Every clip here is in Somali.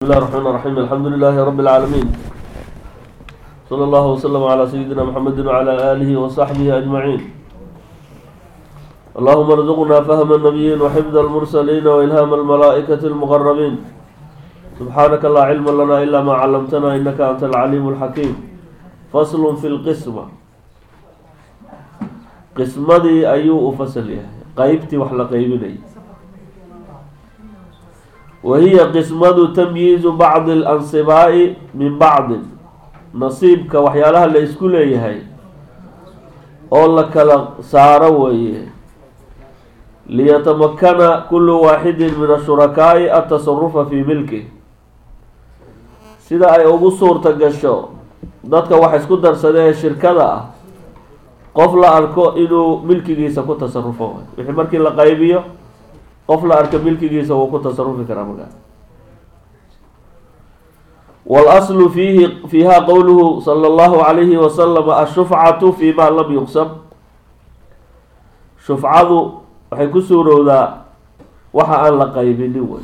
بسم الله الرحمن الرحيم الحمد لله رب العالمين صلى الله وسلم على سيدنا محمد وعلى آله وصحبه أجمعين اللهم ارزقنا فهم النبيين وحفظ المرسلين وإلهام الملائكة المقربين سبحانك لا علم لنا إلا ما علمتنا إنك أنت العليم الحكيم فصل في القسمة قسمدي أيو فصل قيبتي وحلا قيبني وهي قسمة تمييز بعض الأنصباء من بعض نصيبك وحيالها اللي اسكو ليهي oo la kala saaro weeye liyatamakana kulu waaxidin min ashurakaai atasarufa fii milkih sida ay ugu suurta gasho dadka wax isku darsadee shirkada ah qof la arko inuu milkigiisa ku tasarufo wixii markii la qaybiyo qof la arka milkigiisa wuu ku tasarufi karaa markaa walaslu fiihi fiiha qowluhu sala allahu calayhi wasalam ashufcatu fi ma lam yuqsam shufcadu waxay ku suurowdaa waxa aan la qaybinin wey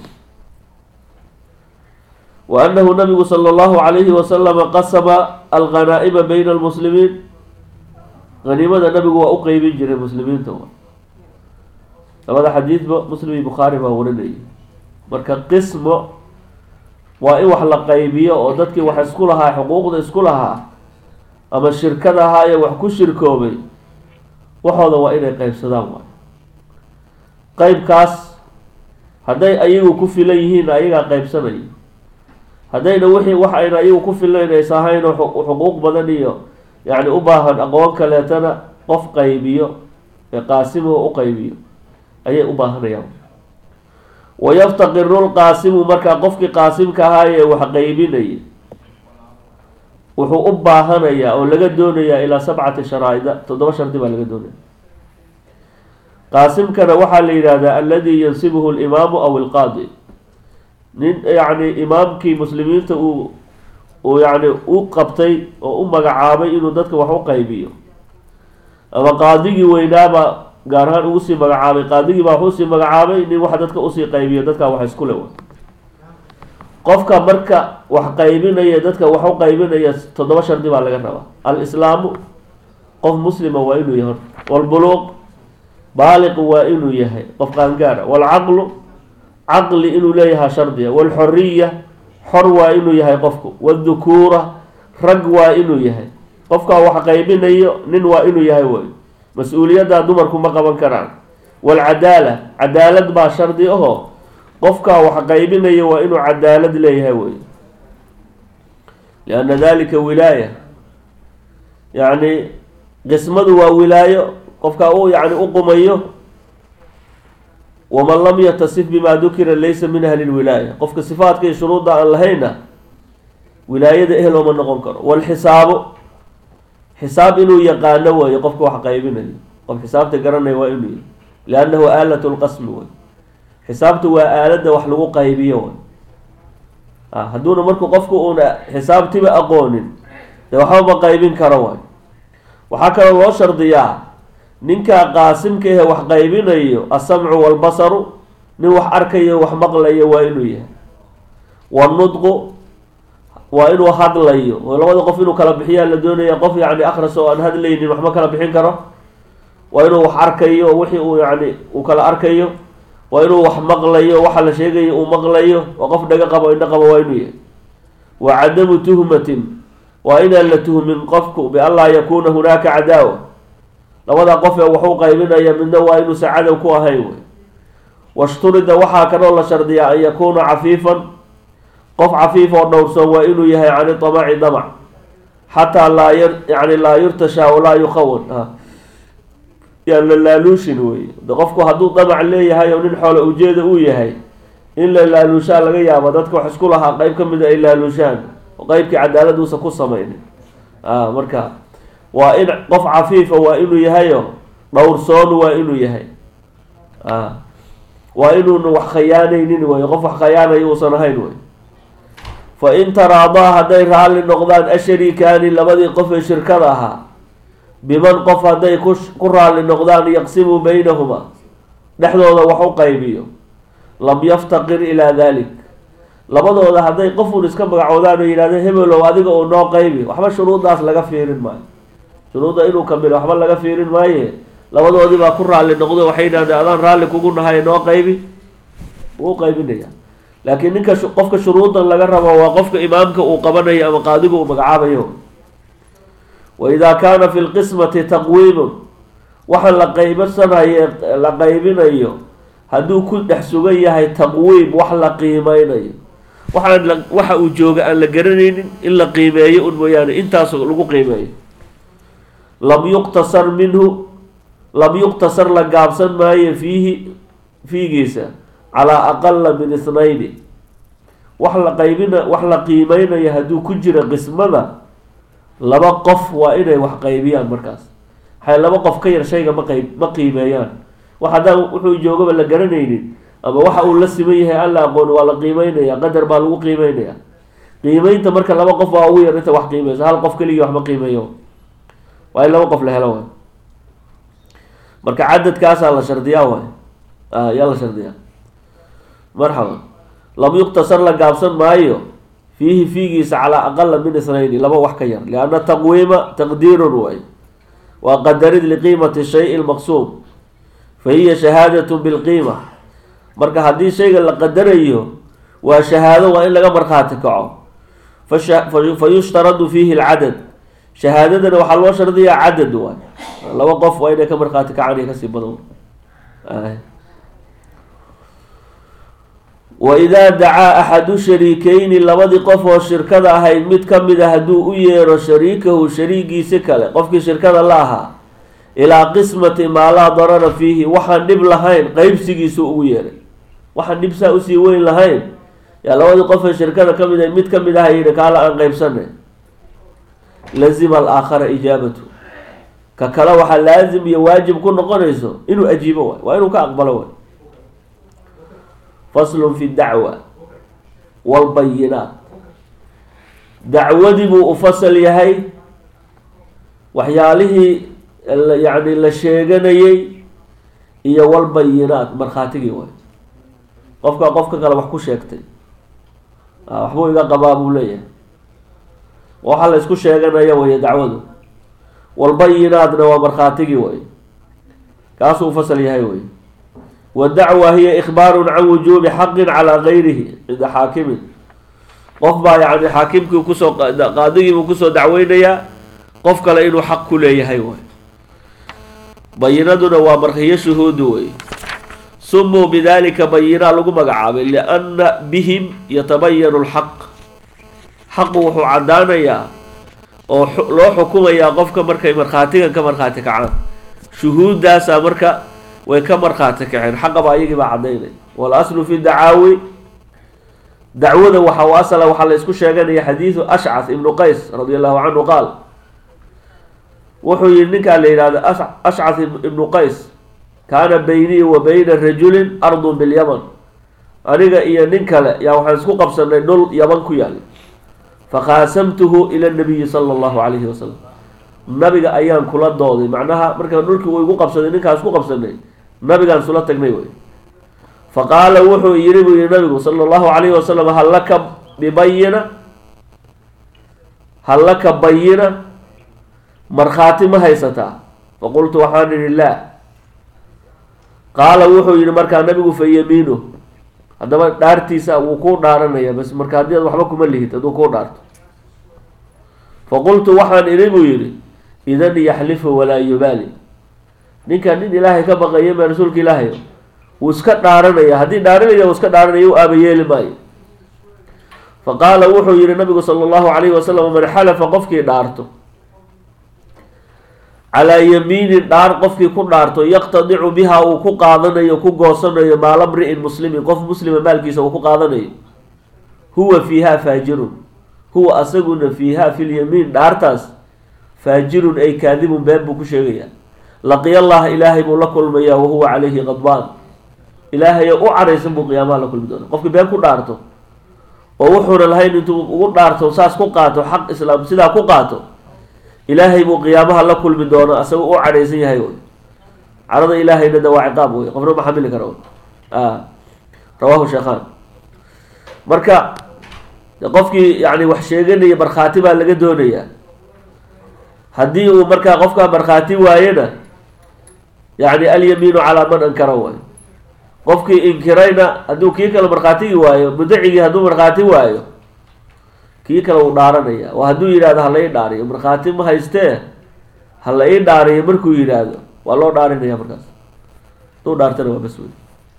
wa annahu nabigu sala allahu calayhi wasalama qasama alghanaa'ima bayna almuslimiin haniimada nabigu waa u qeybin jiray muslimiinta labada xadiidba muslim iyo bukhaari baa warinayay marka qismo waa in wax la qaybiyo oo dadkii wax isku lahaa xuquuqda isku lahaa ama shirkad ahaa ee wax ku shirkoobay waxooda waa inay qeybsadaan waay qeybkaas hadday ayagu ku filan yihiin ayagaa qeybsanaya haddayna wixii wax ayna ayagu ku filayn ays ahayn xuquuq badan iyo yacni u baahan aqoon kaleetana qof qaybiyo ee qaasimuhu u qaybiyo ayay u baahanayaan wayaftaqiru lqaasimu markaa qofkii qaasimka ahaayee wax qaybinaya wuxuu u baahanayaa oo laga doonayaa ilaa sabcati sharaa'ida toddoba shardi baa laga doonaya qaasimkana waxaa la yidhahdaa aladi yansibuhu alimaamu aw ilqaadi nin yacni imaamkii muslimiinta uu uu yacni u qabtay oo u magacaabay inuu dadka wax u qaybiyo ama qaadigii weynaaba gaar ahaan ugu sii magacaabay qaadigii baa wuxuu sii magacaabay nin wax dadka usii qaybiyo dadkaa wax isku le qofka marka wax qaybinaya dadka wax u qaybinaya toddoba shardi baa laga rabaa al-islaamu qof muslima waa inuu yahay walbuluuq baaliq waa inuu yahay qof qaangaara walcaqlu caqli inuu leeyahay shardiga walxoriya xor waa inuu yahay qofku waldhukuura rag waa inuu yahay qofkaa wax qaybinayo nin waa inuu yahay way mas-uuliyaddaa dumarku ma qaban karaan walcadaala cadaalad baa shardi ahoo qofkaa wax qaybinaya waa inuu cadaalad leeyahay wey lianna dalika wilaaya yacni qismadu waa wilaayo qofkaa u yani u qumayo waman lam yatasif bima dukira laysa min ahli lwilaaya qofka sifaadka iyo shuruudda aan lahayna wilaayada ehel ooma noqon karo walxisaabu xisaab inuu yaqaano weeye qofka wax qaybinayo qof xisaabta garanaya waa inuu yahy liannahu aalatu lqasmi wey xisaabtu waa aaladda wax lagu qaybiyo wey hadduuna marku qofku uuna xisaabtiba aqoonin dee waxba ma qaybin karo way waxaa kaloo loo shardiyaa ninkaa qaasimka ahe wax qaybinayo asamcu walbasaru nin wax arkayo wax maqlayo waa inuu yahay wanudqu waa inuu hadlayo oo labada qof inuu kala bixiyaa la doonaya qof yani akras oo aan hadlaynin waxma kala bixin karo waa inuu wax arkayo wixii uu yani uu kala arkayo waa inuu wax maqlayo waxa la sheegayo uu maqlayo oo qof dhaga qabo indho qabo waa inuu yahay wa cadamu tuhmatin waa inaan la tuhmin qofku bianlaa yakuuna hunaaka cadaawa labada qof ee waxu qaybinaya midna waa inuusan cadow ku ahayn wey washturida waxaa kaloo la shardiyaa an yakuuna cafiifan qof cafiif oo dhowrsoon waa inuu yahay cani damaci damac xataa laa y yani laa yurtashaa walaa yuqawan yaan la laaluushin wey de qofku hadduu damac leeyahay oo nin xoole ujeeda uu yahay in la laaluushaa laga yaabo dadka wax isku lahaa qeyb ka mida ay laaluushaan oo qeybkii cadaalad uusan ku samaynin marka waa in qof cafiifa waa inuu yahayo dhowrsoon waa inuu yahay waa inuuna wax khayaanaynin wey qof wax khayaanayo uusan ahayn wey fa in taraadaa hadday raalli noqdaan ashariikaani labadii qof ee shirkada ahaa biman qof hadday ku raalli noqdaan yaqsimu baynahuma dhexdooda wax u qaybiyo lam yaftaqir ilaa dalik labadooda hadday qofun iska magacoodaan oo yidhahdeen hebelow adiga uu noo qaybi waxba shuruuddaas laga fiirin maayo shuruudda inuu kamilo waxba laga fiirin maaye labadoodii baa ku raalli noqdo waxay yidhahdeen adaan raalli kugu nahay noo qaybi wuu qaybinaya laakiin ninka qofka shuruudan laga rabo waa qofka imaamka uu qabanayo ama qaadiga uu magacaabayo wa idaa kaana fi lqismati taqwiimun waxa la qaybsanayo la qaybinayo hadduu ku dhex sugan yahay taqwiim wax la qiimeynayo waxaan waxa uu jooga aan la garanaynin in la qiimeeyo un mooyaane intaas lagu qiimeeyo lam yuqtasar minhu lam yuqtasar la gaabsan maayo fiihi fiigiisa calaa aqala min ithnayni wax la qaybina wax la qiimeynayo hadduu ku jira qismada laba qof waa inay wax qaybiyaan markaas waxay laba qof ka yar shayga ma qayb ma qiimeeyaan wax haddaan wuxuu joogaba la garanaynin ama waxa uu la siman yahay aan la aqooni waa la qiimeynaya qadar baa lagu qiimeynaya qiimeynta marka laba qof waa ugu yar inta wax qiimeysa hal qof keligii wax ma qiimeeyo waa in laba qof la helo waay marka cadadkaasaa la shardiyaa waay yaa la shardiyaa marxaba lam yuqtasar la gaabsan maayo fiihi fiigiisa calaa aqala min ithnayni laba wax ka yar lianna taqwiima taqdiirun way waa qadarid liqiimati shay lmaqsuum fa hiya shahaadatun bilqiima marka haddii shayga la qadarayo waa shahaado waa in laga markhaati kaco fa yushtaradu fiihi lcadad shahaadadana waxaa loo shardiyaa cadad waay laba qof waa inay ka markhaati kacaan iyo kasii badan waidaa dacaa axadu shariikeyni labadii qof oo shirkada ahayd mid ka mid a hadduu u yeero shariikahu shariigiisi kale qofkii shirkada la ahaa ilaa qismati maa laa darara fiihi waxaan dhib lahayn qeybsigiisu ugu yeeray waxaan dhib saa usii weyn lahayn yaa labadii qof ee shirkada ka mid a mid ka mid aha yidhi kaala aan qeybsanay lazima alaakhara ijaabatu ka kale waxaa laazim iyo waajib ku noqonayso inuu ajiibo waay waa inuu ka aqbalo waay faslun fi dacwa walbayinaat dacwadii buu u fasal yahay waxyaalihii yacni la sheeganayay iyo walbayinaat markhaatigii waay qofka qofka kale wax ku sheegtay waxbuu iga qabaa buu leeyahay waxa la isku sheeganaya weye dacwadu walbayinaatna waa markhaatigii way kaasuu fasal yahay wey wadacwa hiya ikhbaaru can wujuubi xaqin calaa gayrihi cinda xaakimin qof baa yani xaakimkii kusoo qaadigiibuu kusoo dacweynayaa qof kale inuu xaq ku leeyahay way bayinaduna waa markiyo shuhuudu wey sumuu bidalika bayinaa lagu magacaabay lianna bihim yatabayanu lxaq xaqu wuxuu caddaanayaa oo loo xukumayaa qofka markay markhaatigan ka markhaati kacaan shuhuuddaasaa marka way ka markhaati kaceen xaqaba ayagii baa caddaynay walaslu fi dacaawi dacwada waxa u asala waxaa la isku sheeganaya xadiidu ashcas ibnu qays radi allahu canhu qaal wuxuu yihi ninkaa la yidhahdo ashcas ibnu qays kaana beynii wa beyna rajulin ardun bilyaman aniga iyo nin kale yaa waxaan isku qabsanay dhul yaman ku yaali fakhaasamtuhu ila nabiyi sala allahu calayhi wasalam nabiga ayaan kula dooday macnaha marka dhulkii uu igu qabsaday ninkaan isku qabsanay nabigaan isula tagnay wey faqaala wuxuu yiri buu yihi nabigu sala allahu calayhi wasalam hal laka bibayina hal laka bayina markhaati ma haysataa faqultu waxaan idhi laa qaala wuxuu yihi markaa nabigu fa yamiinu haddaba dhaartiisa wuu kuu dhaaranaya bas marka haddii ad waxba kuma lihid hadduu kuu dhaarto faqultu waxaan idhi buu yihi idan yaxlifu walaa yubaali ninkan nin ilaahay ka baqaya ma rasuulka ilaahay wuu iska dhaaranaya haddii dhaaranaya uu iska dhaaranaya u aabayeeli maayo faqaala wuxuu yihi nabigu sala allahu calayhi wasalam man xalafa qofkii dhaarto calaa yamiinin dhaar qofkii ku dhaarto yaqtadicu biha uu ku qaadanayo ku goosanayo maala mri'in muslimin qof muslima maalkiisa uu ku qaadanayo huwa fiiha faajirun huwa asaguna fiiha fi lyamiin dhaartaas faajirun ay kaadibun been buu ku sheegayaa laqiya allaha ilaahay buu la kulmayaa wahuwa calayhi qadbaan ilaahay u caraysan buu qiyaamaha la kulmi doona qofkii been ku dhaarto oo wuxuuna lahayn intuu ugu dhaarto saas ku qaato xaq islaam sidaa ku qaato ilaahay buu qiyaamaha la kulmi doona asaga u cadhaysan yahay wy carada ilaahayna de waa ciqaab wey qofna ma xamili kara rawahu sheekhan marka qofkii yani wax sheeganaya markhaati baa laga doonayaa haddii uu markaa qofkaa markhaati waayena yani alyamiinu calaa man ankara waayo qofkii inkirayna hadduu kii kale markhaatigii waayo mudacigii hadduu markhaati waayo kii kale uu dhaaranaya oo hadduu yidhahdo hala ii dhaariyo markhaati ma haystee hala ii dhaariyo markuu yidhaahdo waa loo dhaarinaya markaas hadduu dhaartana waa bas wey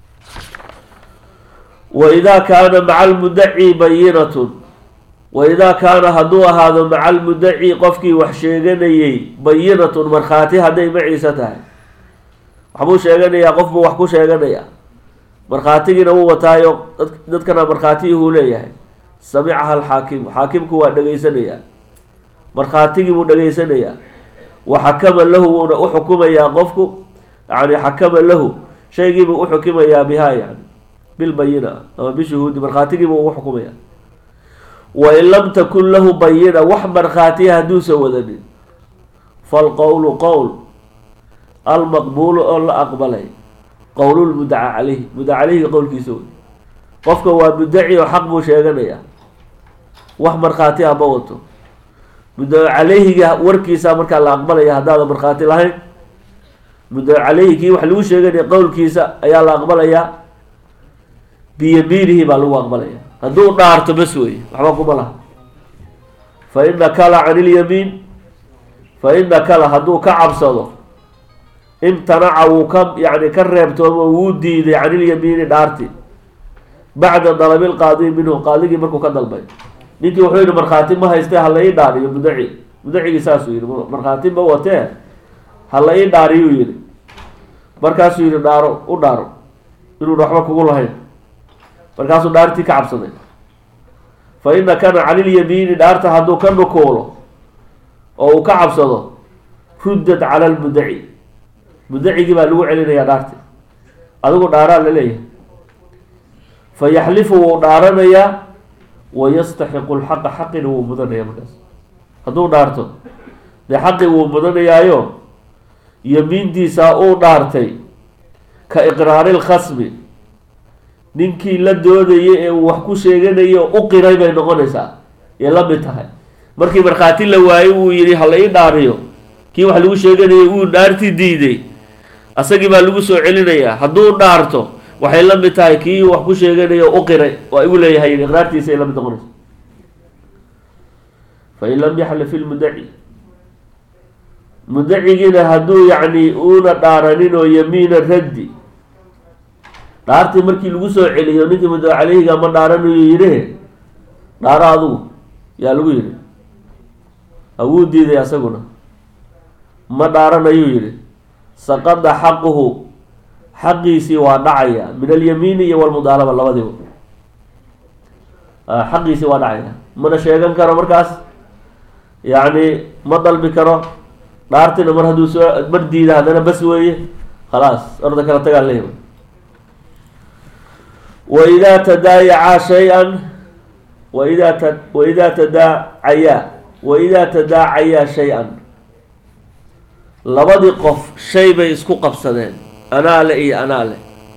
waidaa kaana maca almudaci bayinatun waidaa kaana hadduu ahaado maca almudaci qofkii wax sheeganayey bayinatun markhaati hadday maciisa tahay waxbuu sheeganayaa qof buu wax ku sheeganayaa markhaatigiina wuu wataayo dadkana markhaatiyihuu leeyahay samicaha alxaakimu xaakimku waa dhegaysanayaa markhaatigii buu dhegaysanayaa wa xakama lahu wuuna u xukumayaa qofku yani xakama lahu shaygiibuu uxukimayaa bihaa yani bilbayina ama bishuhuudi markhaatigiibuu ugu xukumaya wain lam takun lahu bayina wax markhaatiya hadduusan wadanin falqowlu qowl almaqbuulu oo la aqbalay qowlulmudaca caleyhi mudaca caleyhiga qowlkiisa wey qofka waa mudaci oo xaq buu sheeganayaa wax markhaati ah ma wato mudaca caleyhiga warkiisa markaa la aqbalaya haddaadan markhaati lahayn mudaca caleyhi kii wax lagu sheeganaya qowlkiisa ayaa la aqbalayaa biyamiinihi baa lagu aqbalaya hadduu dhaarto bas weye waxba kuma laha fa ina kala can ilyamiin fa ina kala hadduu ka cabsado imtanaca wuu ka yani ka reebtoomo wuu diiday can ilyamiini dhaarti bacda dalabi lqaadi minhu qaadigii markuu ka dalbay ninkii wuxuu yihi markhaati ma haystee hala ii dhaariyo mudaci mudacigii saasuu yihi markhaati ma watee hala ii dhaariyuu yihi markaasuu yihi dhaaro u dhaaro inuuna waxba kugu lahayn markaasuu dhaartii ka cabsaday fa ina kana cani ilyamiini dhaarta hadduu ka nukuulo oo uu ka cabsado ruddat cala lmudaci mudacigii baa lagu celinayaa dhaarti adigu dhaaraa la leeyahay fa yaxlifu wuu dhaaranayaa wayastaxiqu lxaqa xaqina wuu mudanaya markaas hadduu dhaarto dee xaqi wuu mudanayaayo yamiintiisaa uu dhaartay ka iqraari lkhasmi ninkii la doodayay ee uu wax ku sheeganayo u qiray bay noqonaysaa yay la mid tahay markii markhaati la waayo uu yihi hala ii dhaariyo kii wax lagu sheeganayay uu dhaartii diiday asagii baa lagu soo celinayaa hadduu dhaarto waxay la mid tahay kii wax ku sheeganayo u qiray waa igu leeyahay iqraartiisa ay la mid noqonaysa fain lam yaxlif ilmudaci mudacigiina hadduu yacni uuna dhaaranin oo yamiina raddi dhaartii markii lagu soo celiyo ninkii mudaca caleyhiga ma dhaaranayo yidhi dhaaro adugu yaa lagu yidhi awuu diiday asaguna ma dhaaranayuu yidhi saqada xaquhu xaqiisii waa dhacaya min alyamiini iyo walmudaalaba labadiba xaqiisii waa dhacaya mana sheegan karo markaas yacni ma dalbi karo dhaartina mar hadduu soo mar diida haddana bas weeye khalaas orda kala tagaa leeyahay waidaa tadaayacaa shay-an waidaa ta waidaa tadaacayaa waidaa tadaacayaa shay-an labadii qof shay bay isku qabsadeen anaale iyo anaale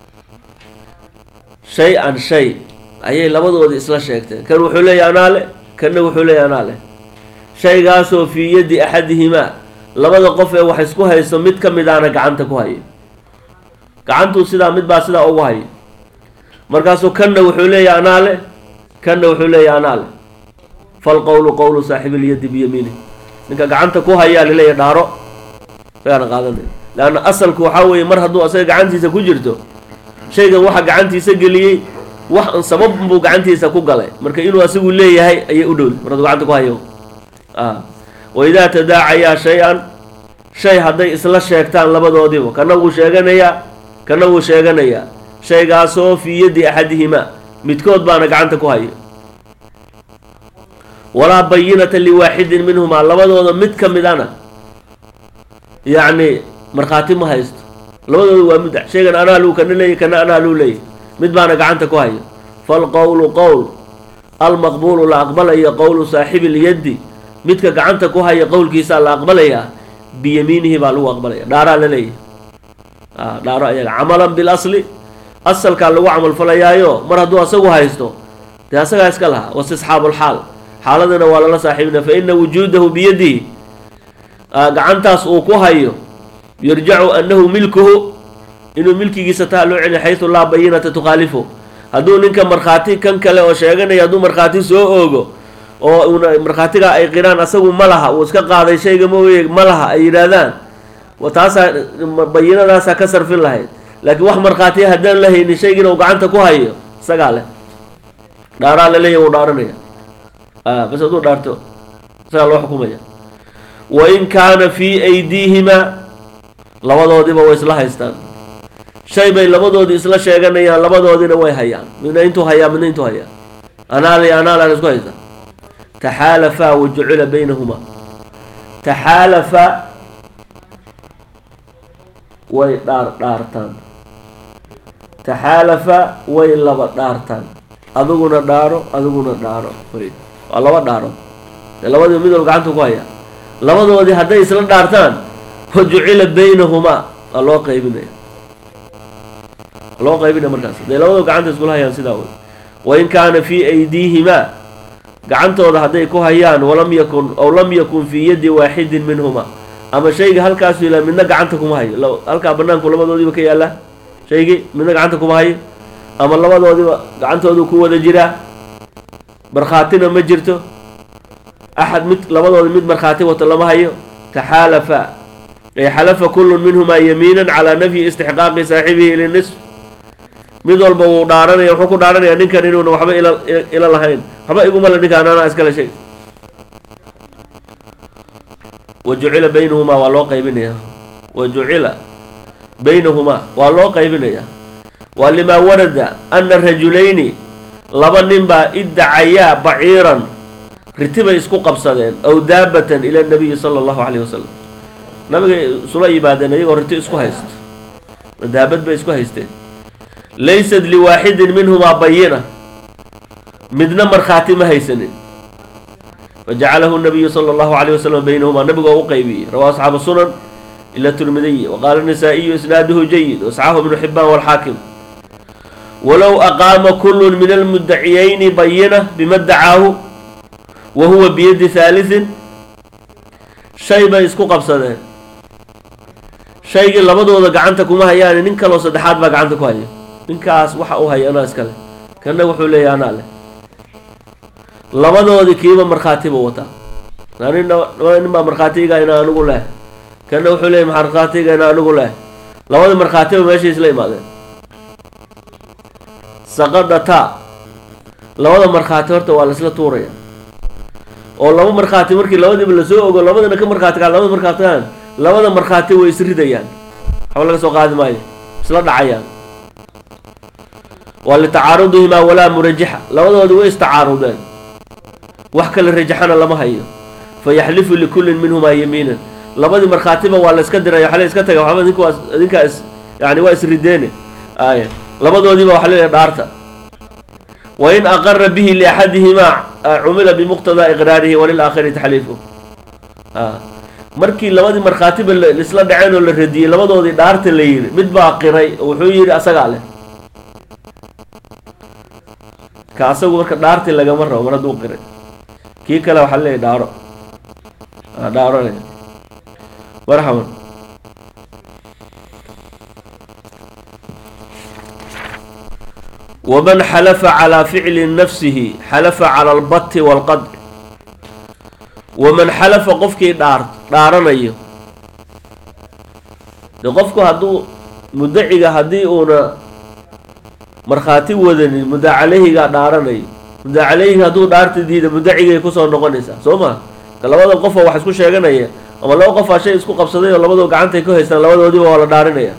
shay-an shay ayay labadoodii isla sheegteen kan wuxuu leeyahy anaale kanna wuxuu leeyahy anaale shaygaasoo fii yaddi axadihimaa labada qof ee wax isku hayso mid ka midaana gacanta ku haya gacantuu sidaa mid baa sidaa ugu haya markaasuu kanna wuxuu leeyahy anaale kanna wuxuu leeyahy anaale falqowlu qowlu saaxibilyaddi biyamiini ninka gacanta ku hayaa laleeyahy dhaaro agaana qaadanay leanna asalku waxaa weeye mar hadduu asaga gacantiisa ku jirto shaygan waxa gacantiisa geliyey wax sabab buu gacantiisa ku galay marka inuu asagu leeyahay ayay u dhowday mar hadduu gacanta ku hayo waidaa tadaacayaa shay-an shay hadday isla sheegtaan labadoodiiba kana wuu sheeganayaa kana wuu sheeganayaa shaygaasoo fii yaddi axadihimaa midkood baana gacanta ku hayo walaa bayinata liwaaxidin minhumaa labadooda mid ka midana yacni markhaati ma haysto labadooda waa muddac shaygan anaa luu kana leeyahy kana anaa luu leeyahy mid baana gacanta ku hayo falqowlu qowl almaqbuulu la aqbalayo qowlu saaxibi lyaddi midka gacanta ku haya qowlkiisaa la aqbalayaa biyamiinihi baa lagu aqbalaya dhaaraa la leeyahay dhaaro ayaga camalan bilasli asalkaa lagu camalfalayaayo mar hadduu asagu haysto dee asagaa iska lahaa wastisxaabulxaal xaaladana waa lala saaxiibina fa ina wujuudahu biyadihi gacantaas uu ku hayo yarjacu annahu milkuhu inuu milkigiisa taa loo celiya xaysu laa bayinata tukhaalifu hadduu ninka markhaati kan kale oo sheeganaya hadduu markhaati soo oogo oo una markhaatigaa ay qiraan asagu ma laha uu iska qaaday shayga mooye ma laha ay yidhaahdaan taasaa bayinadaasaa ka sarfin lahayd laakiin wax markhaatiya haddaan la haynin shaygiina uu gacanta ku hayo isagaa leh dhaaraa la leeyahy wuu dhaaranaya bas hadduu dhaarto isagaa loo xukumaya wain kaana fii aydiihimaa labadoodiba way isla haystaan shay bay labadoodii isla sheeganayaan labadoodina way hayaan midna intuu hayaa midna intuu hayaa anaal iyo anaalaan isku haysta taxaalafaa wa jucila baynahumaa taxaalafa way dhaar dhaartaan taxaalafa way laba dhaartaan adiguna dhaaro adiguna dhaaro waa laba dhaaro dee labadii mid wal gacanta ku hayaa labadoodii hadday isla dhaartaan wa jucila baynahumaa waa loo qaybinaya waa loo qaybinaya markaas hadday labadoo gacanta iskula hayaan sidaa wey wain kaana fii aydiihimaa gacantooda hadday ku hayaan walam yakun aw lam yakun fii yadi waaxidin minhuma ama shayga halkaasu ilaa midna gacanta kuma hayo halkaa banaanku labadoodiiba ka yaallaa shaygii midna gacanta kuma hayo ama labadoodiba gacantoodu ku wada jiraa markhaatina ma jirto axad mid labadoodi mid markhaati wato lama hayo taxaalafa ay xalafa kullun minhumaa yamiinan calaa nafyi istixqaaqi saaxibihi linisf mid walba wuu dhaaranaya wuxuu ku dhaaranaya ninkan inuuna waxba ila ila lahayn waxba iguma le ninkaan anaa iskale shay wa jucila baynahumaa waa loo qaybinaya wa jucila baynahumaa waa loo qaybinaya waa limaa warada ana rajulayni laba nin baa iddacayaa baciiran ritibay isku qabsadeen aw daabatan ila nabiyi sala allahu calayh wasalam nabiga isula yimaadeen iyagoo riti isku haysto daabad bay isku haysteen laysat liwaaxidin minhumaa bayina midna markhaati ma haysanin fajacalahu nabiyu sala allahu calayh wasalam baynahumaa nabigoo u qaybiyey rawaa asxaabu sunan ila tirmidiyi waqaala nisaa'iyu isnaaduhu jayid wasxahu ibnu xibaan walxaakim walow aqaama kullun min almudaciyayni bayina bima dacaahu wa huwa biyadi haalisin shay bay isku qabsadeen shaygii labadooda gacanta kuma hayaani nin kaloo saddexaad baa gacanta ku haya ninkaas waxa uu haya anaa iskale kanna wuxuu leeyahy anaa leh labadoodii kiiba markhaati buu wataa nin nin baa markhaatiga inaa anigu leh kanna wuxuu leeyahy markhaatiga inaa anigu leh labadii markhaatiba meeshay isla imaadeen saqadataa labada markhaati horta waa laisla tuuraya oo laba markhaati markii labadiiba lasoo ogo labadana ka markhaati kaa labada markhaatigaan labada markhaati way isridayaan waxba laga soo qaadi maayo isla dhacayaan waa litacaarudihimaa walaa murajixa labadoodi way istacaarudeen wax kale rajaxana lama hayo fayaxlifu likullin minhumaa yamiinan labadii markhaatiba waa la iska diraya waxaa la iska taga waxba idinku waa idinkaa is yani waa isrideene ay labadoodiiba waxa leeyahay dhaarta wain aqara bihi liaxadihimaa cumila bimuqtadaa iqraarihi walilaakhiri taxliifu markii labadii markhaatiba laisla dhaceen oo la radiyey labadoodii dhaarta la yidhi mid baa qiray oo wuxuu yidhi asagaa leh ka asagu marka dhaartii lagama rabo mar hadduu qiray kii kale waxaa leeyahy dhaaro dhaaronaya marxaban waman xalafa calaa ficli nafsihi xalafa cala albati waalqadci waman xalafa qofkii dhaar dhaaranayo de qofku hadduu mudaciga haddii uuna markhaati wadanin mudda caleyhigaa dhaaranayo mudda caleyhiga hadduu dhaarta diida mudacigay kusoo noqonaysaa soo ma ka labada qofoo wax isku sheeganaya ama laba qofaa shay isku qabsaday oo labadoo gacantay ku haystaan labadoodiiba waa la dhaarinaya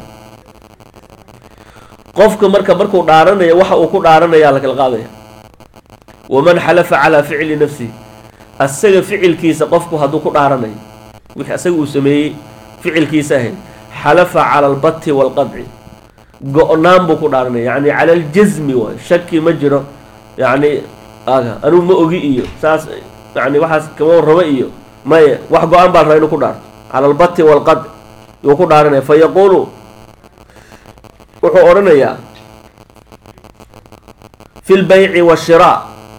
qofka marka markuu dhaaranaya waxa uu ku dhaaranayaa la kala qaadaya waman xalafa calaa ficli nafsihi asaga ficilkiisa qofku hadduu ku dhaaranayo wixii asaga uu sameeyey ficilkiisa ahayd xalafa cala albati waalqadci go-naan buu ku dhaaranaya yacni cala aljasmi waay shaki ma jiro yacni aga anugu ma ogi iyo saas yani waxaas kama rabo iyo maye wax go-aan baa rabaa inuu ku dhaarto cala albati waalqadci yuu ku dhaaranaya fa yaquulu wuxuu odhanayaa fi lbayci waashiraa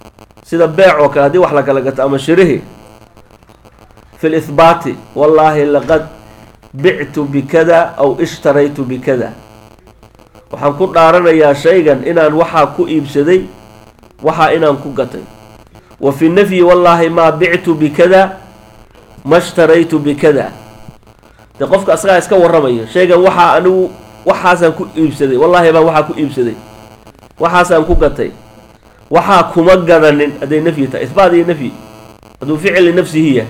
sida beec oo kale haddii wax la kala gato ama shirihi fi lihbaati wallaahi laqad bictu bikada aw ishtaraytu bikada waxaan ku dhaaranayaa shaygan inaan waxaa ku iibsaday waxaa inaan ku gatay wa fi nafyi wallaahi maa bictu bikada ma shtaraytu bikada de qofka asagaa iska warramayo shaygan waxaa anigu waxaasaan ku iibsaday wallaahi baan waxaa ku iibsaday waxaasaan ku gatay waxaa kuma gadanin hadday nafyi tahay isbaat iyo nafyi hadduu ficil linafsihi yahay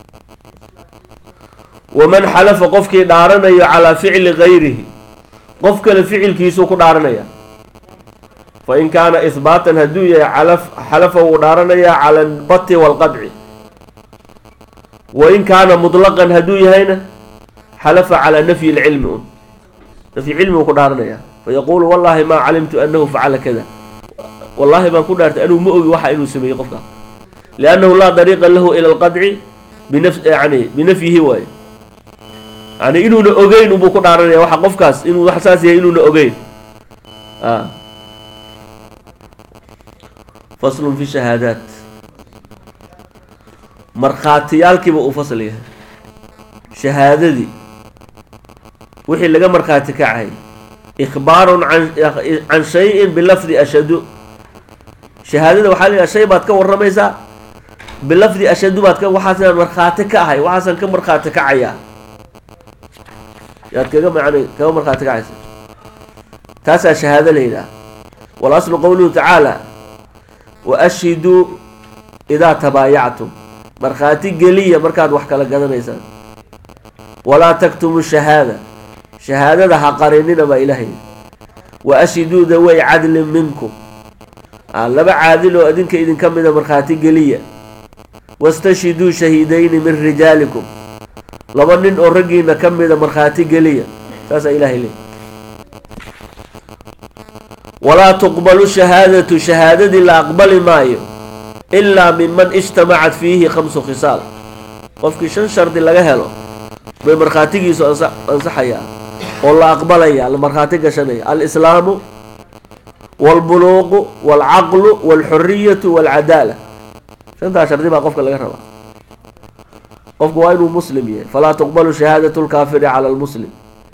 waman xalafa qofkii dhaaranayo calaa ficli gayrihi qof kale ficilkiisuu ku dhaaranaya fa in kaana ihbaatan hadduu yahay calaf xalafa wuu dhaaranayaa cala albati waalqadci wa in kaana mutlaqan hadduu yahayna xalafa calaa nafyi lcilmi un nafyi cilmigu ku dhaaranaya fayaquulu wallahi maa calimtu anahu facala kada wallaahi baan ku dhaartay anuu ma ogi waxa inuu sameeyey qofka liannahu laa dariiqa lahu ila alqadci binaf yani binafyihi waaye yani inuuna ogeyn unbuu ku dhaaranaya waxa qofkaas inuu wax saas yahay inuuna ogeyn a faslun fi shahaadaat markhaatiyaalkiiba uu fasl yahay shahaadadii wixii laga markhaati kacay ikhbaarun can shayin bilafdi ashadu shahaadada waxaa layihaha shay baad ka warramaysaa bilafdi ashadu baad ka waxaasaan markhaati ka ahay waxaasaan ka markhaati kacayaa yaad kaga macnay kaga markhaati kacaysa taasaa shahaado la yidhaha walaslu qowluhu tacaala wa ashhiduu idaa tabaayactum markhaati geliya markaad wax kala gadanaysaan walaa taktumu shahaada shahaadada ha qarinina baa ilaahay wa ashhiduu daway cadlin minkum laba caadil oo idinka idinka mida markhaati geliya wastashhiduu shahiidayni min rijaalikum laba nin oo raggiina ka mida markhaati geliya saasaa ilahay leey walaa tuqbalu shahaadatu shahaadadii la aqbali maayo ilaa minman ijtamacat fiihi khamsu khisaal qofkii shan shardi laga helo bay markhaatigiisu ansaxayaa oo la aqbalaya la markhaati gashanaya alislaamu waalbuluuqu waalcaqlu waalxuriyatu waalcadaala shantaa shardi baa qofka laga rabaa qofku waa inuu muslim yahay falaa tuqbalu shahaadatu lkaafiri cala lmuslim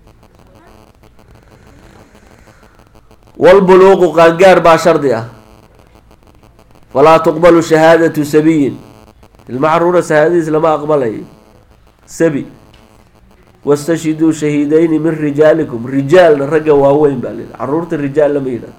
waalbuluuqu qaangaar baa shardi ah falaa tuqbalu shahaadatu sabiyin ilmacruura shahaadadiis lama aqbalayo sabi wastashhiduu shahiidayni min rijaalikum rijaalna ragga waaweyn baa layidhi caruurta rijaal lama yidhahdo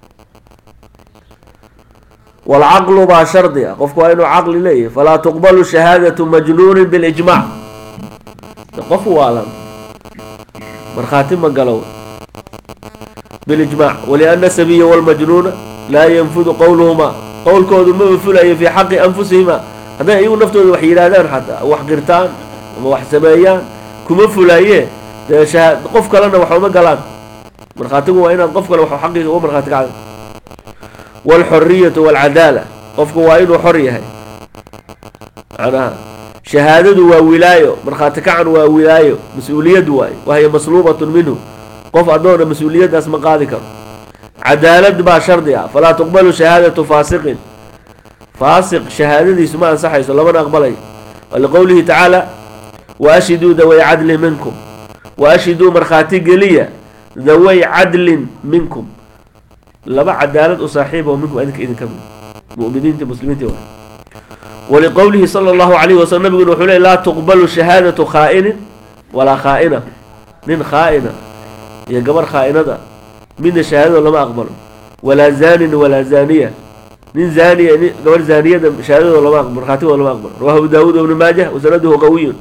waalcaqlu baa shardi ah qofku waa inuu caqli leeyahay falaa tuqbalu shahaadatu majnuunin bilijmac qof waalan markhaati ma galo bilijmac waliana sabiya walmajnuuna laa yanfudu qowluhumaa qowlkoodu maba fulayo fii xaqi anfusihima hadday iyagu naftooda wax yidhaahdaan xataa wax qirtaan ama wax sameeyaan kuma fulaaye dee shaha qof kalena wax uma galaan markhaatigu waa inaad qof kale wax xaqiisa uga markhaati kacda waalxoriyatu waalcadaala qofku waa inuu xor yahay macnaha shahaadadu waa wilaayo markhaati kacan waa wilaayo mas-uuliyad waaye wahiya masluubatun minhu qof addoona mas-uuliyaddaas ma qaadi karo cadaalad baa shardi ah falaa tuqbalu shahaadatu faasiqin faasiq shahaadadiisu ma ansaxayso lamana aqbalayo liqowlihi tacaala wa ashhiduu daway cadlin minkum wa ashhiduu markhaati geliya daway cadlin minkum laba cadaalad u saaxiib oo minkum idinka idinka mid muminiinta muslimiinta waa waliqowlihi sala allahu calayhi wasalam nabiguna wuxuu ley laa tuqbalu shahaadatu khaa'inin walaa khaa'ina nin khaa'ina iyo gabar khaa'inada midna shahaadado lama aqbalo walaa zaanin walaa zaaniya nin zaaniya nin gabar zaaniyada shahaadadoo lama aqbalo markhaatigooda lama aqbalo rawahu abu daawuud ibnu maajah wasanaduhu qawiyun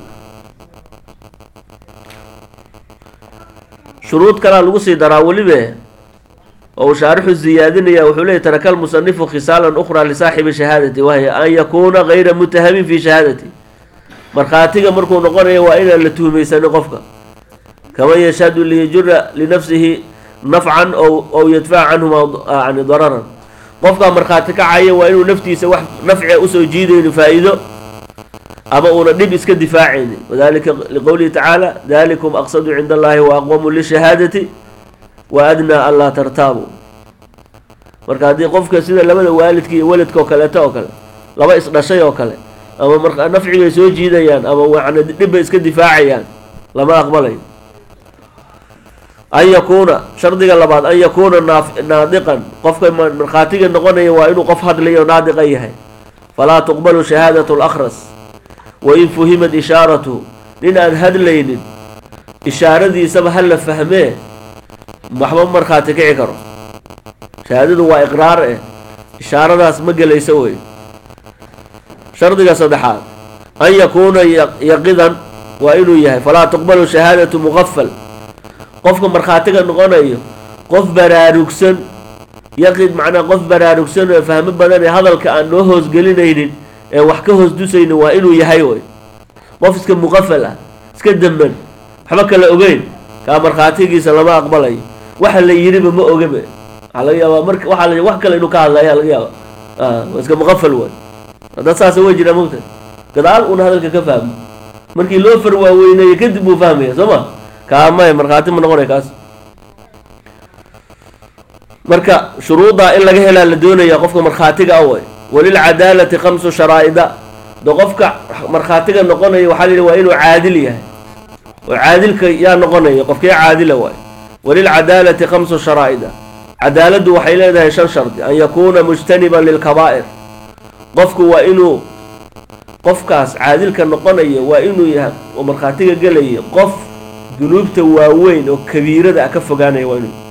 shuruud kalaa lagu sii daraa welibe oo uu shaarixu ziyaadinaya wuxuu leeyay taraka almusanifu khisaalan ukhraa lisaaxibi shahaadati wahiya an yakuuna gayra mutahamin fi shahaadati markhaatiga markuu noqonayo waa inaan la tuhmaysanin qofka kaman yashhadu liyajura linafsihi nafcan ow yadfaca canhuma yani dararan qofkaa markhaati kacaya waa inuu naftiisa wax nafcia usoo jiidayni faa-iido ama uuna dhib iska difaacayni wadalika liqowlihi tacaala dalikum aqsadu cinda allahi wa aqwamu lishahaadati wa adnaa an laa tartaabu marka haddii qofka sida labada waalidka iyo weladka oo kaleeto oo kale laba isdhashay oo kale ama markaa nafcibay soo jiidayaan ama yani dhibbay iska difaacayaan lama aqbalayo an yakuuna shardiga labaad an yakuuna naaf- naadiqan qofka ma- markhaatiga noqonaya waa inuu qof hadlayo naadiqa yahay falaa tuqbalu shahaadatu lakhras wain fuhimat ishaaratuhu nin aan hadlaynin ishaaradiisaba ha la fahmee waxba markhaati kici karo shahaadadu waa iqraar eh ishaaradaas ma gelayso wey shardiga saddexaad an yakuuna ya- yaqidan waa inuu yahay falaa tuqbalu shahaadatu muqafal qofka markhaatiga noqonayo qof baraarugsan yaqid macnaa qof baraarugsan oo fahmo badan ee hadalka aan noo hoosgelinaynin ee wax ka hoos dusaynin waa inuu yahay wey qof iska muqafal ah iska damban waxba kala ogeyn kaa markhaatigiisa lama aqbalayo waxa la yidhiba ma ogaba waxaa laga yaabaa marka waxaa la wax kale inuu ka hadlaya laga yaaba ah, waa iska muqafal wey dad saasa way jiraa mogta gadaal uuna hadalka ka fahmo markii loo far waaweyneeyo kadib buu fahmaya soo ma kaa maya markhaati ma noqonaya kaas marka shuruuddaa in laga helaa la doonaya qofka markhaatiga awey walilcadaalati khamsu sharaa'ida de qofka markhaatiga noqonaya waxaa la yidhi waa inuu caadil yahay oo caadilka yaa noqonaya qofkee caadila waay walilcadaalati khamsu sharaa'ida cadaaladdu waxay leedahay shan shardi an yakuuna mujtaniban lilkabaa'ir qofku waa inuu qofkaas caadilka noqonaya waa inuu yahay oo markhaatiga gelaya qof dunuubta waaweyn oo kabiirada ah ka fogaanaya waa inuu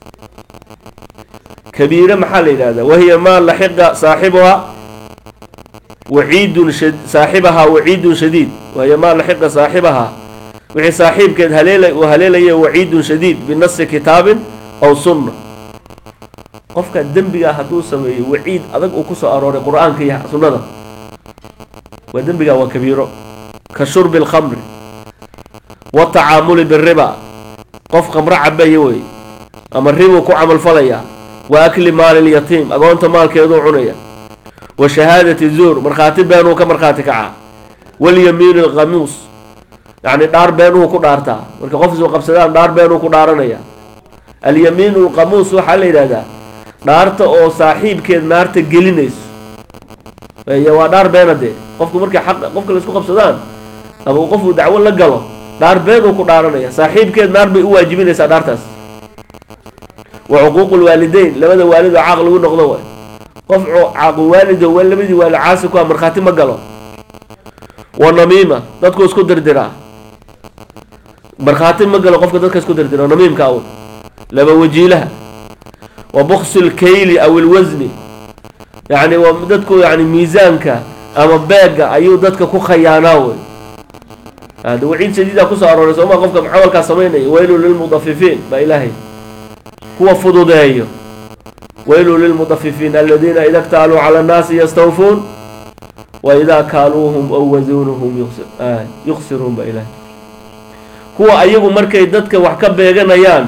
kabiire maxaa la yidhahdaa wahiya maa laxiqa saaxibuha waciidun shad saaxibahaa waciidun shadiid wahiya maa laxiqa saaxibahaa wixii saaxiibkeed haleela uu haleelaya waciidun shadiid binasi kitaabin aw sunna qofka dembigaa hadduu sameeyo waciid adag uu kusoo arooray qur-aanka iyo sunnada waa dembigaa waa kabiiro ka shurbi alkhamri watacaamuli biriba qof khamro cabaya wey ama ribuu ku camalfalayaa wa akli maali lyatiim agoonta maalkeeduu cunaya wa shahaadati zuur markhaati beenuu ka markhaati kacaa walyamiin alkhamuus yacni dhaar beenuhu ku dhaartaa marka qof isu qabsadaan dhaar beenuu ku dhaaranaya alyamiinu alkhamuus waxaa la yidhahdaa dhaarta oo saaxiibkeed naarta gelinayso y waa dhaar beena dee qofku markay xaq qofka la isku qabsadaan ama uu qofuu dacwo la galo dhaar beenuu ku dhaaranaya saaxiibkeed naar bay u waajibinaysaa dhaartaas wa cuquuqu lwaalideyn labada waalid oo caaq lagu noqdo waay qof caaqu waalido wa labadii waalid caasi ku a markhaati ma galo wa namiima dadku isku dirdiraa markhaati ma galo qofka dadka isku dirdira namiimka aw laba wajiilaha wa buksi lkayli aw ilwasni yacni waa dadku yani miisaanka ama beega ayuu dadka ku khayaanaa wey hada waciid shadiida kusoo arooray sooma qofka camalkaa samaynaya waylu lilmudafifiin baa ilaahay kuwa fududeeyo waylu lilmudafifiin aladiina ida ktaaluu cala annaasi yastawfuun wa idaa kaaluuhum aw wazuunuhum yuksiruun baa ilaahay kuwa ayagu markay dadka wax ka beeganayaan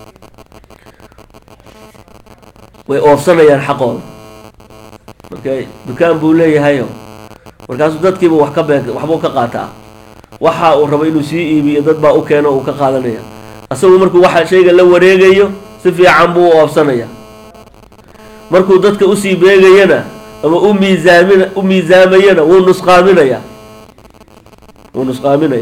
way oofsanayaan xaqooda marka dukaan buu leeyahayo markaasuu dadkiiba wax ka beeg waxbuu ka qaataa waxa uu rabo inuu sii iibiyo dad baa u keeno uu ka qaadanaya asagu markuu waxa shayga la wareegayo si fiican buu u oobsanaya markuu dadka usii beegayana ama u miisaamin u miisaamayana wuu nusqaaminaya wuu nusqaaminaya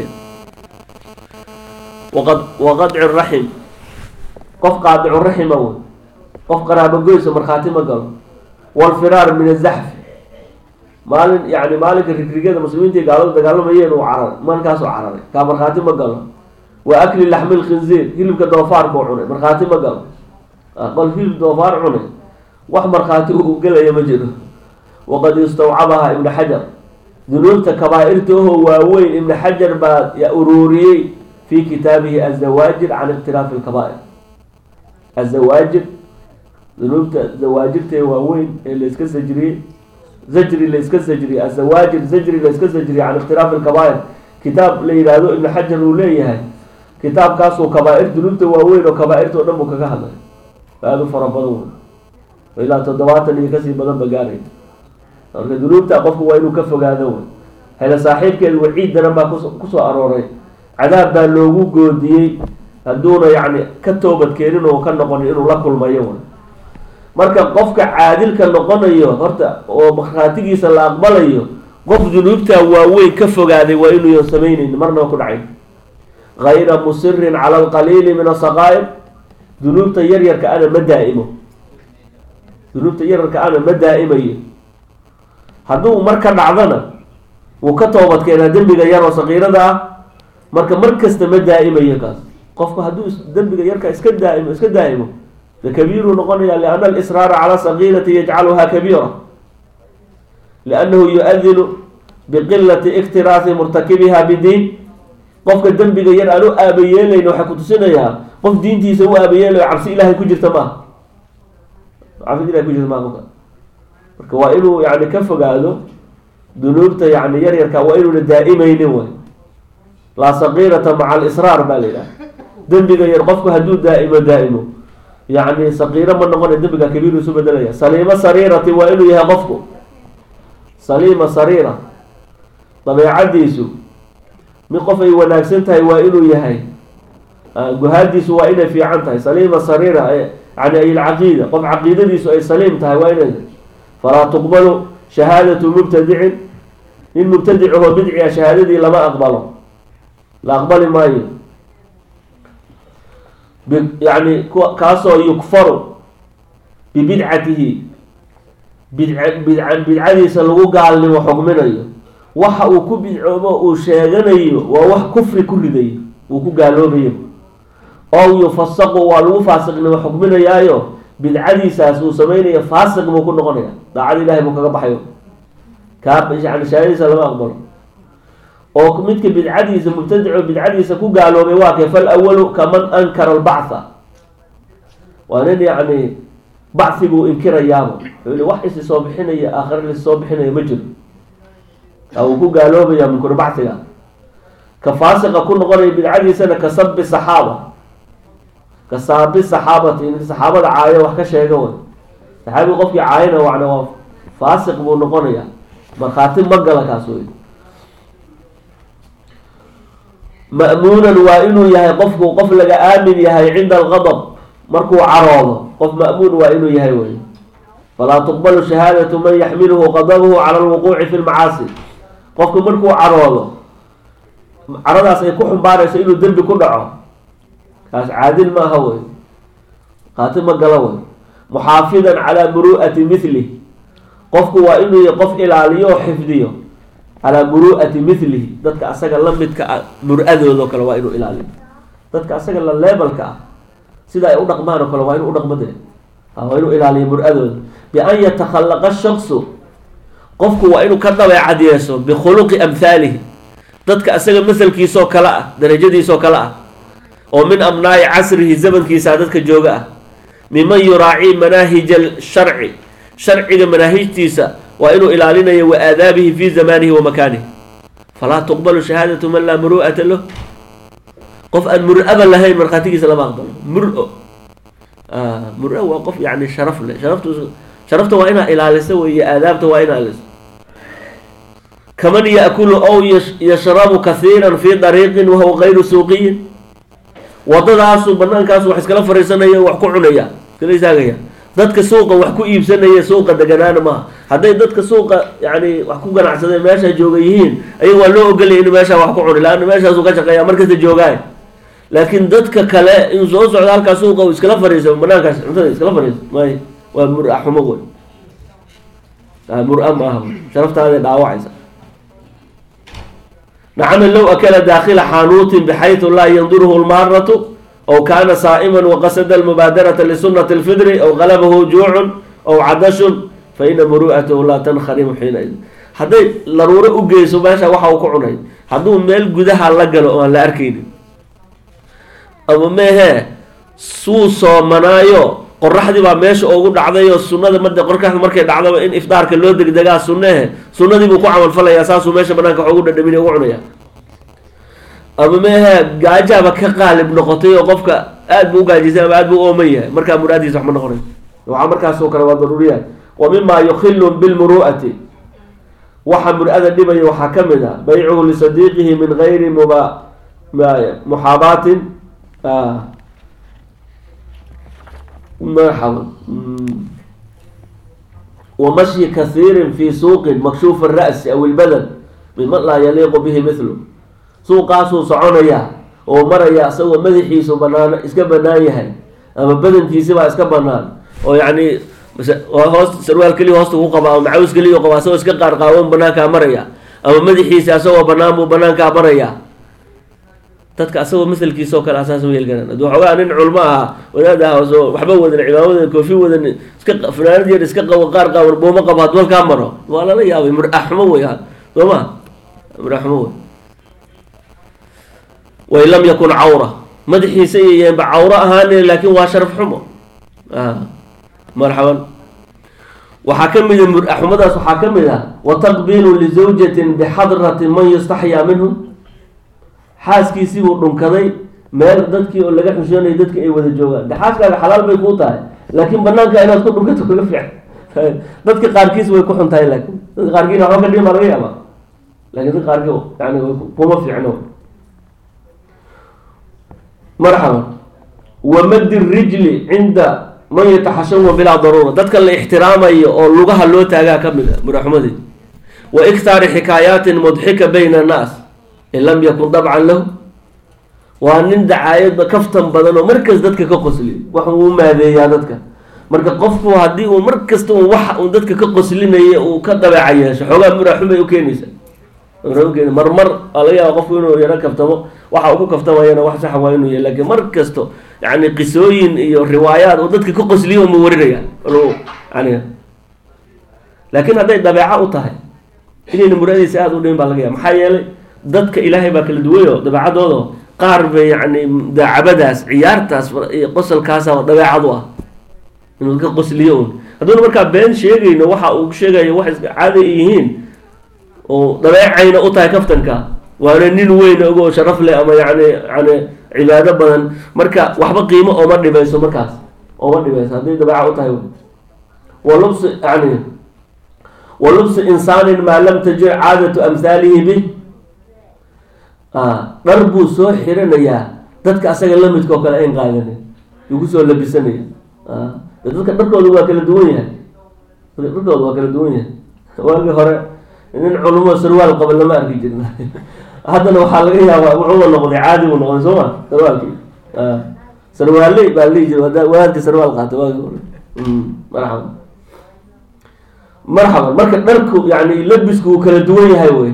waqad waqadci raxim qof qaadicu raxima wey qof qaraabogoysa markhaati ma galo walfiraar min azaxfi maalin yani maalinka rigrigada muslimiinta gaalada dagaalamayeen uu cararay maalinkaasuu cararay kaa markhaati ma galo wa akli laxmi lkhinziir hilibka doofaarkuu cunay markhaati ma galo qol hilib doofaar cunay wax markhaati uu gelaya ma jiro waqad istawcabaha ibnu xajar dunuubta kabaa-irta ahoo waaweyn ibnu xajar baa uruuriyey fi kitaabihi azawaajir can ikhtilaafi lkabaa'ir azawaajir dunuubta zawaajirta waaweyn ee layska sajriyey zajri layska sajriyey azawaajir zajri layska sajriyey can ikhtilaafi lkabaa'ir kitaab la yidhaahdo ibnu xajar uu leeyahay kitaabkaasuu kabaa-ir dunuubta waaweyn oo kabaa-irta o dhan buu kaga hadlay aada u fara badan wey ilaa toddobaatan iyo kasii badan ba gaaray marka dunuubta qofku waa inuu ka fogaado wey hele saaxiibkeed waciid daran baa kus kusoo arooray cadaab baa loogu goodiyey hadduuna yacni ka toobad keenin oo ka noqonin inuu la kulmayo wey marka qofka caadilka noqonayo horta oo markhaatigiisa la aqbalayo qof dunuubta waaweyn ka fogaaday waa inuuyan samaynayn marnaba ku dhacayn gayra musirin cala alqaliili min asaqaa'ir dunuubta yaryarka ana ma daa'imo dunuubta yaryarka ana ma daa'imayo hadduu mar ka dhacdana wuu ka toobad keenaa dembiga yar oo saqiirada ah marka mar kasta ma daa'imayo kaas qofku hadduu dembiga yarka iska daaimo iska daa'imo de kabiiruu noqonaya lianna alisraara cala sagiirati yajcaluha kabiira liannahu yu-adinu biqilati iktiraasi murtakibiha bidiin qofka dembiga yar aan u aabayeelayn waxay kutusinayaa qof diintiisa u aabayeelayo cabsi ilaahay ku jirta maaha cabsi ilahay ku jirta maaha qofka marka waa inuu yani ka fogaado dunuubta yani yaryarka waa inuuna daa'imaynin way laa saqiirata maca alisraar baa la yidhaha dembiga yar qofku hadduu daa'imo daa'imo yani saqiiro ma noqonay dembiga kabiiru isu bedelaya saliimo sariirati waa inuu yahay qofku saliima sariira dabeecadiisu mid qof ay wanaagsan tahay waa inuu yahay guhaadiisu waa inay fiican tahay saliima sariira yani ay alcaqiida qof caqiidadiisu ay saliim tahay waa inay falaa tuqbalu shahaadatu mubtadicin nin mubtadicahoo bidciga shahaadadii lama aqbalo la aqbali maayo yani kaasoo yukfaru bibidcatihi bidc bidcadiisa lagu gaalnimo xugminayo waxa uu ku bidcoobo uu sheeganayo waa wax kufri ku ridayo uu ku gaaloobayo ow yufasaqu waa lagu faasiqnimo xukminayaayo bidcadiisaas uu samaynayo faasiq buu ku noqonaya daacad ilahay buu kaga baxayo kaa yani shahaadadiisa lama aqbalo oo midka bidcadiisa mubtadico bidcadiisa ku gaaloobay waa kay fal awalu kaman ankara albactha waa nin yacni baciguu inkirayaaba wuxuu wax isi soo bixinaya aakhira lis soo bixinaya ma jiro kaa uu ku gaaloobaya munkuru bacsiga ka faasiqa ku noqonaya bidcadiisana ka sabi saxaaba ka saabi saxaabati in saxaabada caayo wax ka sheega way saxaabiga qofkii caayana wana waa faasiq buu noqonaya markhaati ma gala kaas wey ma'muunan waa inuu yahay qofku qof laga aamin yahay cinda alqadab markuu caroodo qof ma'muun waa inuu yahay wey falaa tuqbalu shahaadatu man yaxmiluhu qadabuhu cala alwuquuci fi lmacaasi qofku markuu caroodo caradaas ay ku xumbaarayso inuu dembi ku dhaco kaas caadil ma aha wey qaati ma galo wey muxaafidan calaa muru'ati mithli qofku waa inuu yahay qof ilaaliyo oo xifdiyo calaa muru'ati mithlihi dadka asaga la midka ah mur-adoodo kale waa inuu ilaaliyo dadka asaga la leebalka ah sida ay u dhaqmaan oo kale waa inuu udhaqmo de waa inuu ilaaliyo mur-adooda bian yatakhallaqa shaksu qofku waa inuu ka dabeecad yeesho bikhuluqi amhaalihi dadka asaga masalkiisoo kale ah darajadiisoo kale ah oo min abnaa'i casrihi zamankiisa dadka jooga ah miman yuraacii manaahija sharci sharciga manaahijtiisa waa inuu ilaalinayo wa aadaabihi fi zamanihi wa makaanihi falaa tuqbalu shahaadatu man laa muru'ata lah qof aan mur-aba lahayn markhaatigiisa lama aqbalo mur-o mur-o waa qof yani sharaf leh sharaftu sharafta waa inaa ilaaliso wey aadaabta waa inaa ilaaliso kaman yaakulu ow yashrabu kahiira fi dariiqin wahuwa gayru suuqiyin wadadaasu banaankaasu wax iskala fariisanaya wax ku cunaya iskala istaagaya dadka suuqa wax ku iibsanaya suuqa deganaana maaha hadday dadka suuqa yani wax ku ganacsadeen meesha jooga yihiin ayaga waa loo ogolaya inu meesha wax ku cuni laanna meeshaasuu ka shaqeeya markasta joogaay laakiin dadka kale in soo socda halkaa suuqa uu iskala fariiso banaankaas cuntada iskala fariiso may waa mur-a xumo wey mur-a maaha sharaftaada dhaawacaysa nacama low akala daakila xaanuutin bxayثu laa yandurhu lmaaratu aw kana saa'ima waqasada almubaadarata lisunati اlfidri aw qalabahu juucun aw cadashun faina muru'atahu laa tankharimu xiinaid hadday laruuro u geyso meesha waxa uu ku cunay hadduu meel gudaha la galo oo aan la arkaynin ama meehee suu soomanaayo qoraxdii baa meesha ugu dhacday oo sunada mad qorkaxda markay dhacdaba in ifdaarka loo degdegaa sunnehe sunnadii buu ku camalfalayaa saasuu meesha banaanka wax ugu dhadhamin ugu cunaya ama meehe gaajaaba ka qaalib noqotay oo qofka aad buu ugaajisay ama aad buu ooman yahay markaa muraadiisa wax ma noqonay waxaa markaasoo kale waa daruuriya wa mima yukhilu bilmuru'ati waxa mur-ada dhibaya waxaa ka mid ah baycuhu lisadiiqihi min gayri muba muxaabaatin marxaba wa mashyi kasiirin fii suuqin makshuuf ara'si aw ilbadan miman laa yaliiqu bihi mithlu suuqaasuu soconayaa oo maraya isagoo madaxiisu banaan iska banaan yahay ama badankiisibaa iska banaan oo yacni hoos sarwaal keliya hoosta ku qaba ama macaws keliya qaba asagoo iska qaar qaawan banaankaa maraya ama madaxiisa asagoo banaan buu banaankaa maraya dadka asagoo masalkiisa oo kale asaas ma yeelgaran hadduu xoogaa nin culmo ahaa wadaad aha soo waxba wadan cimaamadan koofi wadan iska fanaanad yar iska qabo qaar qaawan buuma qabo hadduu halkaa maro waa lala yaabay muraxmo wey soo ma muraxmo wey wain lam yakun cawra madaxiisa iyoyeenba cawro ahaane laakin waa sharaf xumo marxaban waxaa ka mida muraxumadaas waxaa ka mid ah wataqbiilu lizawjatin bixadrati man yustaxyaa minhum xaaskiisii buu dhunkaday meel dadkii oo laga xushoonayay dadki ay wada joogaan de xaaskaaga xalaal bay kuu tahay laakiin banaanka inaad ku dhunkato kaga fiican dadka qaarkiis way ku xun tahay laakin dadka qaarkiina waxba ka dhima laga yaaba lakin dadka qaarkii yani kuma fiicno marxaban wamadi rijli cinda man yataxashawa bilaa daruura dadka la ixtiraamayo oo lugaha loo taagaa ka mid a muraxmadii wa iktaari xikaayaatin mudxika bayna annaas in lam yakun dabcan lahu waa nin dacaayadba kaftan badan oo markas dadka ka qosliyo wax uu maadeeyaa dadka marka qofku haddii uu mar kasta un wax uu dadka ka qoslinaya uu ka dabeeca yeesho xoogaa muraxumay ukeenaysa marmar waa laga yaaba qofku inuu yaro kaftamo waxa uu ku kaftamayana wax sax waa inuu yahy lakin mar kasto yani qisooyin iyo riwaayaad oo dadka ka qosliyo uma warinaya yani laakin hadday dabeeco u tahay inayna muraadiisa aada u dhimin baa laga yaaba maxaa yeelay dadka ilaahay baa kala duwayo dabeecadooda qaar bay yani daacabadaas ciyaartaas iyo qosolkaasa dabeecad u ah inuu ka qosliyo un hadduuna markaa been sheegayno waxa uu sheegayo wax iska caada yihiin oo dabeecayna u tahay kaftanka waana nin weyn ogoo sharaf leh ama yani yani cibaado badan marka waxba qiimo ooma dhibayso markaas ooma dhibayso hadday dabeeca u tahay wa lubsi yani wa lubsi insaanin maa lam tajir caadatu amhaalihi bih dhar buu soo xiranayaa dadka asaga lamidka oo kale ayn qaadanin yuu kusoo labisanaya dadka dharkooda waa kala duwan yahay dharkooda waa kala duwan yahay waagii hore nin culumo sarwaal qaba lama arki jirin haddana waxaa laga yaabaa wuxuuba noqday caadi buu noqday soo ma sarwaalkii sarwaaley baa lihi jir wadaadkii sarwaal qaatay waagi hore marxaban marxaban marka dharku yani labisku uu kala duwan yahay wey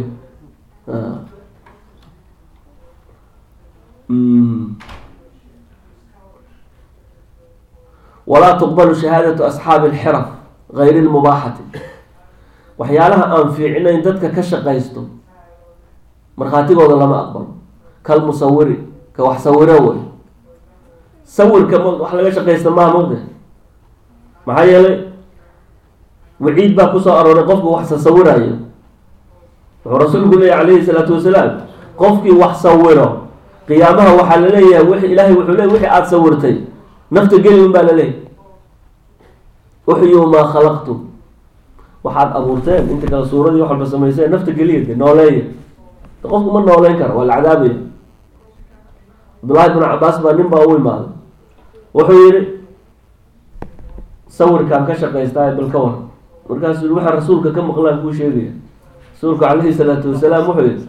walaa tuqbalu shahaadatu asxaabi alxiraf gayri lmubaaxati waxyaalaha aan fiicnayn dadka ka shaqaysto markhaatigooda lama aqbalo kal musawiri ka wax sawiro wey sawirka m wax laga shaqaysta maha mogda maxaa yeelay waciid baa kusoo arooray qofku wax sasawirayo wuxuu rasuulku leeyahy calayhi salaatu wasalaam qofkii wax sawiro qiyaamaha waxaa laleeyahay w ilaahay wuxuu leey wixii aada sawirtay nafta geli un baa laleeyahy uxyuu maa khalaqtum waxaad abuurteen inta kale suuradii wax walba samayseen nafta geliya de nooleeya qofku ma nooleyn kara waa la cadaabaya cabdullahi bnu cabaas baa nin baa u imaaday wuxuu yihi sawirkaan ka shaqaystaa bal ka war markaasuu yii waxaa rasuulka ka maqlaan kuu sheegaya rasuulku calayhi salaatu wasalaam wuxuu yihi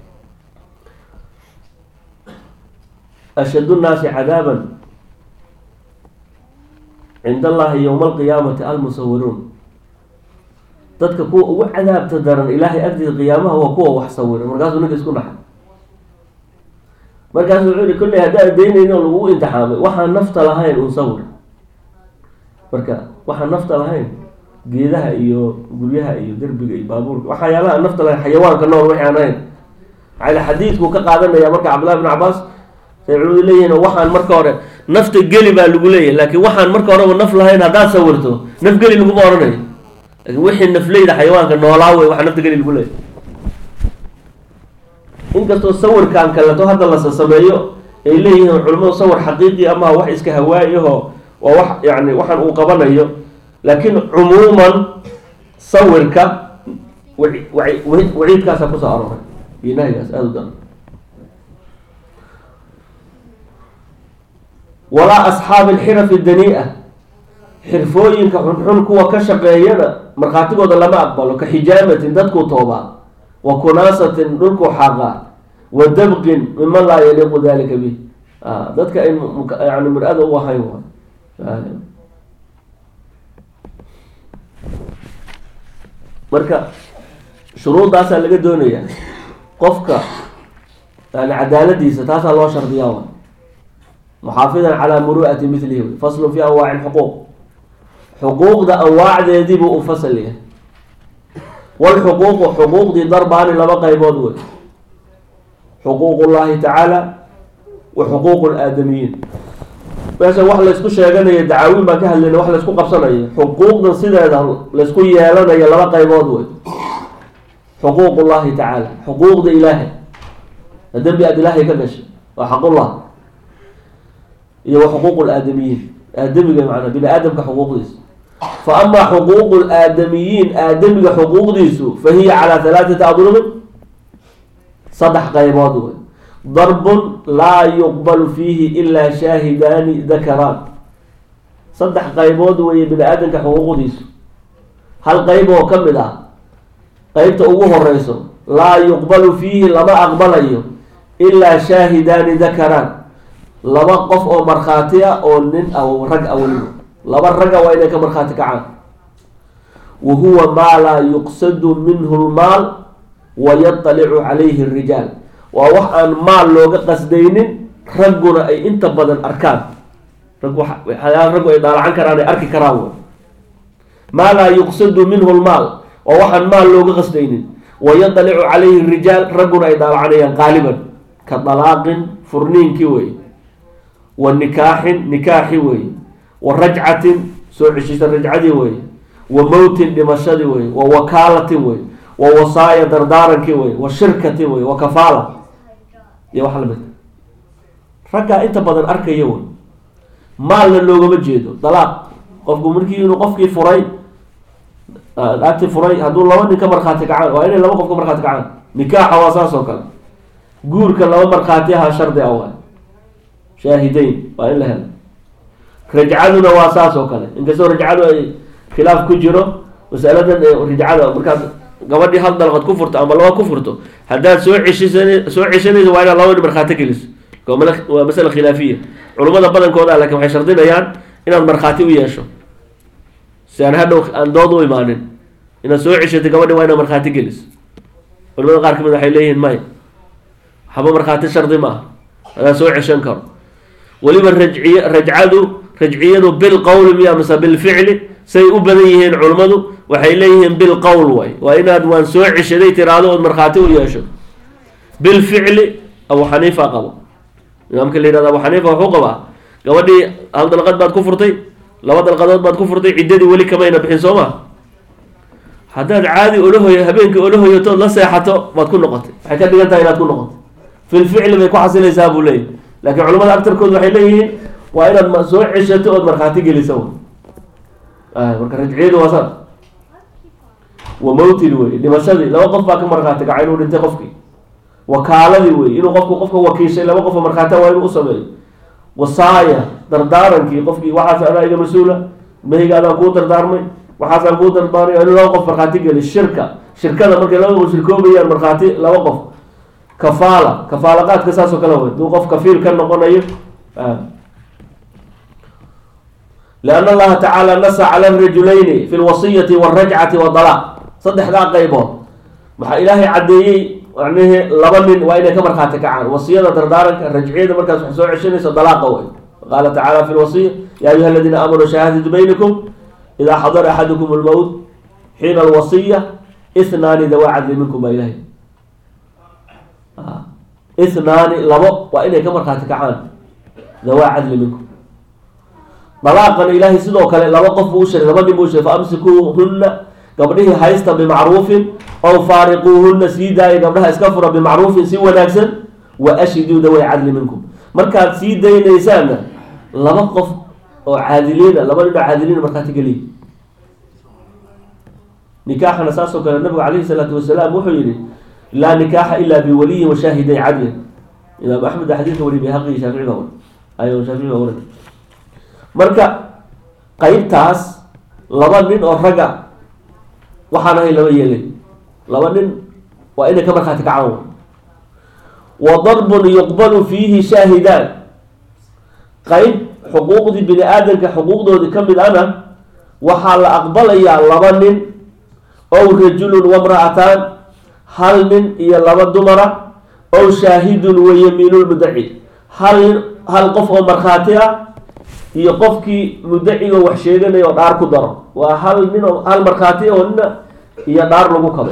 ashad nnaasi cadaaban cinda allahi yowma alqiyaamati almusawiruun dadka kuwa ugu cadaabta daran ilaahay agtiisa qiyaamaha waa kuwa wax sawira markaasuu ninka isku dhaxay markaasu wuxuu yihi kolley haddaa daynayni oo lagugu imtixaamay waxaan nafta lahayn un sawir marka waxaan nafta lahayn geedaha iyo guryaha iyo derbiga iyo baabuurka waxyaalaha nafta lahayn xayawaanka nool wixii aan ahayn maxaa xadiidkuu ka qaadanaya marka cabdillahi bn cabaas say culimadu leeyihiin waxaan marka hore nafta geli baa lagu leeyahy laakiin waxaan marka horeba naf lahayn haddaad sawirto naf geli laguma oranayo lakin wixii nafleyda xayawaanka noolaa wey waxa nafta geli lagu leeyahy inkastoo sawirkan kaleto hadda lasa sameeyo ay leeyihiin culimadu sawir xaqiiqi ama wax iska hawaayaho waa wax yani waxaan uu qabanayo laakiin cumuuman sawirka waciidkaasa kusoo arooray iyo nahyigaas aada u daran walaa asxaabi alxirafi danii-a xirfooyinka xunxun kuwa ka shaqeeyana markhaatigooda lama aqbalo ka xijaamatin dadkuu toobaa wa kunaasatin dhulkuu xaaqaa wa dabqin miman laa yaliiqu dalika bih dadka ay yani mur-ada u ahayn waay marka shuruudaasaa laga doonaya qofka yani cadaaladiisa taasaa loo shardiyaa waay muxaafidan calaa muru'ati milihi wey faslun fi anwaaci lxuquuq xuquuqda anwaacdeedii buu u fasal yahay walxuquuqu xuquuqdii darbaani laba qaybood wey xuquuq llahi tacaala wa xuquuq laadamiyiin meesha wax laysku sheeganayo dacaawiin baan ka hadlayna wax laysku qabsanayo xuquuqdan sideeda laysku yeelanayo laba qaybood wey xuquuq llahi tacaala xuquuqda ilaahay dembi aad ilaahay ka gashay waa xaqullah iyo wa xuquuq laadamiyiin aadamiga manaa bini aadamka xuquuqdiisa fa amaa xuquuq laadamiyiin aadamiga xuquuqdiisu fa hiya calaa halaathati adrubin saddex qaybood wey darbun laa yuqbalu fiihi ilaa shaahidaani dakaraan saddex qaybood weeye bini aadamka xuquuqdiisu hal qayb oo ka mid ah qeybta ugu horeyso laa yuqbalu fiihi lama aqbalayo ilaa shaahidaani dakaraan laba qof oo markhaati ah oo nin ah rag ah weliba laba raga waa inay ka markhaati kacaan wa huwa maa laa yuqsadu minhu lmaal wa yaطalicu calayhi rijaal waa wax aan maal looga qasdaynin ragguna ay inta badan arkaan rag waxyaala raggu ay daalacan karaan ay arki karaan wey maa laa yuqsadu minhu lmaal waa waxaan maal looga qasdaynin wa yaطalicu calayhi rijaal ragguna ay daalacanayaan qaaliban ka dalaaqin furniinkii wey wa nikaaxin nikaaxi weeye wa rajcatin soo ceshisa rajcadii weeye wa mowtin dhimashadii weye wa wakaalatin weye wa wasaaya dardaarankii weye wa shirkatin weye wa kafaala iyo wax lamid raggaa inta badan arkaya wey maalna loogama jeedo dalaaq qofku markii inuu qofkii furay agti furay hadduu laba nin ka markhaati kacaan waa inay laba qof ka markhaati kacaan nikaaxa waa saas oo kale guurka laba markhaati aha shardi a waay shaahideyn waa in la helo rajcaduna waa saas oo kale inkastoo rajcadu ay khilaaf ku jiro masaladan rajcada markaad gabadhii hal dalqad ku furto ama laba ku furto haddaad soo ceshisan soo ceshanayso waa inaad laba nin markhaati geliso waa masala khilaafiya culummada badankooda lakin waxay shardinayaan inaad markhaati u yeesho si aan hadhow aan dood u imaanin inaad soo ceshatay gabadhi waa inaad markhaati geliso culamada qaar kamid waxay leeyihiin maya waxba markhaati shardi ma aha adaa soo ceshan karo weliba rajciy rajcadu rajciyadu bilqowli miya mise bilficli say u badan yihiin culummadu waxay leeyihiin bilqowl way waa inaad waan soo ceshaday tiraado ood markhaati u yeesho bilficli abu xaniifa qabo imaamka la yihahdo abu xaniifa wuxuu qabaa gabadhii hal dalqad baad ku furtay laba dalqadood baad ku furtay ciddadii weli kamayna bixin soo ma haddaad caadi olahoy habeenkii olahoyatood la seexato baad ku noqotay waxay ka dhigan tahay inaad ku noqotay filficli bay ku xasilaysaa buu leeyahy laakiin culamada agtarkood waxay leeyihiin waa inaad soo ceshato ood markhaati gelisa marka rajciyadu waa saas wa mowtin wey dhimashadii laba qof baa ka markhaati kaca inuu dhintay qofkii wakaaladii wey inuu qofku qofka wakiishay laba qof oo markhaata waa inuu u sameeyo wasaaya dardaarankii qofkii waxaas adaa iga mas-uula mahayga adaan kuu dardaarmay waxaasaan kuu dardaarmay inuu laba qof markhaati geli shirka shirkada markay laba qof shirkoobayaan markhaati laba qof kafaala kafaalaqaadka saas oo kale wey haduu qof kafiil ka noqonayo lianna allaha tacaala nasa cala rajulayni fi lwasiyati walrajcati wadalaaq saddexdaa qaybood maxaa ilaahay caddeeyey macnihi laba nin waa inay ka markhaati kacaan wasiyada dardaaranka rajciyada markaas wax soo ceshanayso dalaaqa wey qaala tacaala fi lwasiya ya ayuha aladiina aamanuu shahaadatu baynikum idaa xadara axadukum lmowt xiina alwasiya ithnaani dawaa cadli minkum baa ilahay ithnaani labo waa inay ka markhaati kacaan dawaa cadli minkum dalaaqana ilaahay sidoo kale laba qof buu u sheegay laba nin buu sheegay fa amsikuuhunna gabdhihii haysta bimacruufin ow faariquuhunna sii daaya gabdhaha iska fura bimacruufin si wanaagsan wa ashhiduu daway cadli minkum markaad sii daynaysaanna laba qof oo caadiliina laba nin oo caadiliina markhaati geliya nikaaxana saasoo kale nabigu calayhi salaatu wasalaam wuxuu yihi laa nikaaxa ila biwaliyin wa shaahiday cadlin imaam axmed xadiidka wari bayhaqi shaafici baa wari ayo shaafici baa wari marka qeybtaas laba nin oo ragga waxaan ahay lama yeelin laba nin waa inay ka markhaati kacaan wa darbun yuqbalu fiihi shaahidaan qeyb xuquuqdii bini aadamka xuquuqdoodii ka mid ana waxaa la aqbalayaa laba nin ow rajulun wamra'ataan hal nin iyo laba dumara ow shaahidun wa yamiinulmudaci hal nin hal qof oo markhaati ah iyo qofkii mudacigo wax sheeganaya oo dhaar ku daro waa hal nin oo hal markhaati oo nina iyo dhaar lagu kabo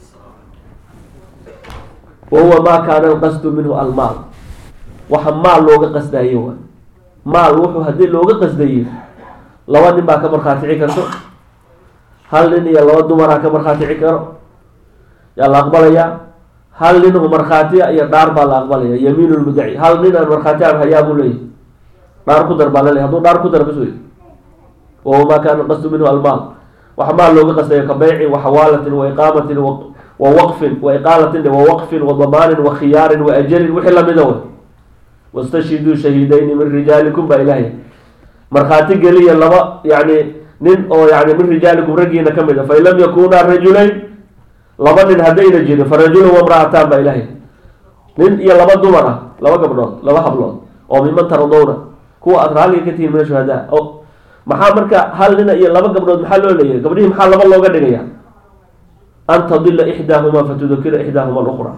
wa huwa maa kaana alqasdu minhu almaal waxa maal looga qasdayo waay maal wuxuu haddii looga qasdayo laba nin baa ka markhaatici karto hal nin iyo laba dumaraa ka markhaatici karo yaa la aqbalayaa hal nin oo markhaatiya iyo dhaar baa la aqbalaya yamiin lmudaci hal nin aan markhaati aan hayaa buu leeyahy dhaar ku dar baa la leeyahy hadduu dhaar ku dar bas wey wahuwa maa kaana qasdu minhu almaal waxa maal looga qasdayo ka beycin wa xawaalatin wa iqaamatin wa waqfin wa iqaalatin wa waqfin wa damaanin wa khiyaarin wa ajalin wixii lamida wey wastashhiduu shahiidayni min rijaalikum baa ilaahay markhaati geliya laba yani nin oo yani min rijaalikum raggiina ka mid a fain lam yakunaa rajulayn laba nin haddayna jirin fa rajulun wamra'ataan baa ilaahay nin iyo laba dumar ah laba gabdhood laba hablood oo miman taradowna kuwa aad raalliga ka tihiin min shuhadaa o maxaa marka hal nina iyo laba gabdhood maxaa loo leeyahay gabdhihii maxaa laba looga dhigaya an tadila ixdaahumaa fatudakira ixdaahuma alukhra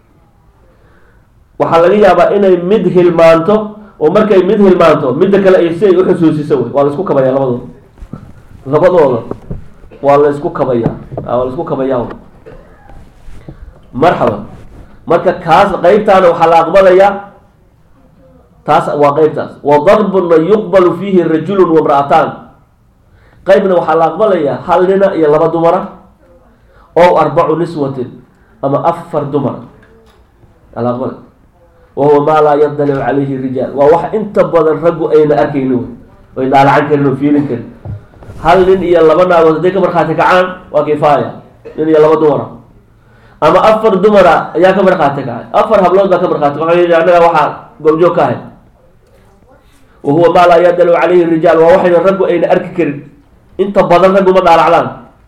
waxaa laga yaabaa inay mid hilmaanto oo markay mid hilmaanto midda kale ay si ay uxusuusiso wey waa la isku kabaya labadooda labadooda waa la isku kabayaa waa la isku kabayaa marxaban marka kaas qeybtaana waxaa la aqbalayaa taas waa qeybtaas wa darbuna yuqbalu fiihi rajulun wamra'ataan qeybna waxaa la aqbalayaa hal nina iyo laba dumara ow arbacu niswatin ama afar dumara aa la aqbalay wahuwa maa laa yadalicu calayhi rijaal waa wax inta badan raggu ayna arkaynin wey ay daalacan karin oo fiilin karin hal nin iyo laba naagood hadday ka markhaati kacaan waa kifaaya nin iyo laba dumara ama afar dumara ayaa ka markhaati kacay afar hablood baa ka markhaati waxaa yidhi annaga waxaa goobjoog ka ahay wahuwa maa laa yadalicu calayhi rijaal waa waxayna raggu ayna arki karin inta badan raggu ma dhaalacdaan